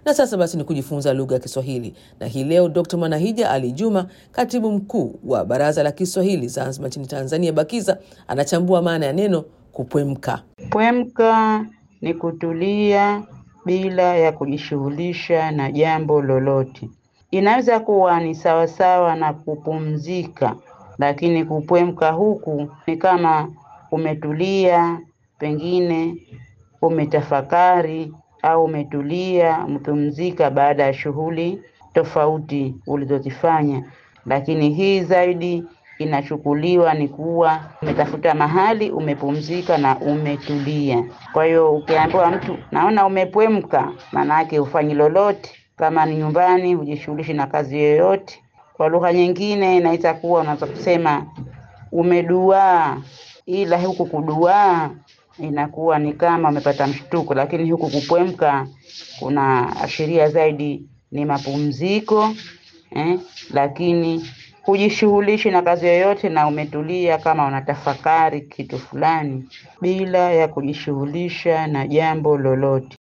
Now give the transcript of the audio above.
Na sasa basi ni kujifunza lugha ya Kiswahili, na hii leo Dr. Manahija Ali Juma, katibu mkuu wa Baraza la Kiswahili Zanzibar nchini Tanzania, BAKIZA, anachambua maana ya neno kupwemka. Pwemka ni kutulia bila ya kujishughulisha na jambo lolote. Inaweza kuwa ni sawasawa na kupumzika, lakini kupwemka huku ni kama umetulia, pengine umetafakari au umetulia, umepumzika baada ya shughuli tofauti ulizozifanya. Lakini hii zaidi inachukuliwa ni kuwa umetafuta mahali umepumzika na umetulia. Kwa hiyo ukiambiwa mtu naona umepwemka, maana yake hufanyi lolote. Kama ni nyumbani, hujishughulishi na kazi yoyote. Kwa lugha nyingine inaweza kuwa unaweza kusema umeduaa, ila huku kuduaa inakuwa ni kama umepata mshtuko, lakini huku kupwemka kuna ashiria zaidi ni mapumziko eh, lakini hujishughulishi na kazi yoyote na umetulia kama unatafakari kitu fulani bila ya kujishughulisha na jambo lolote.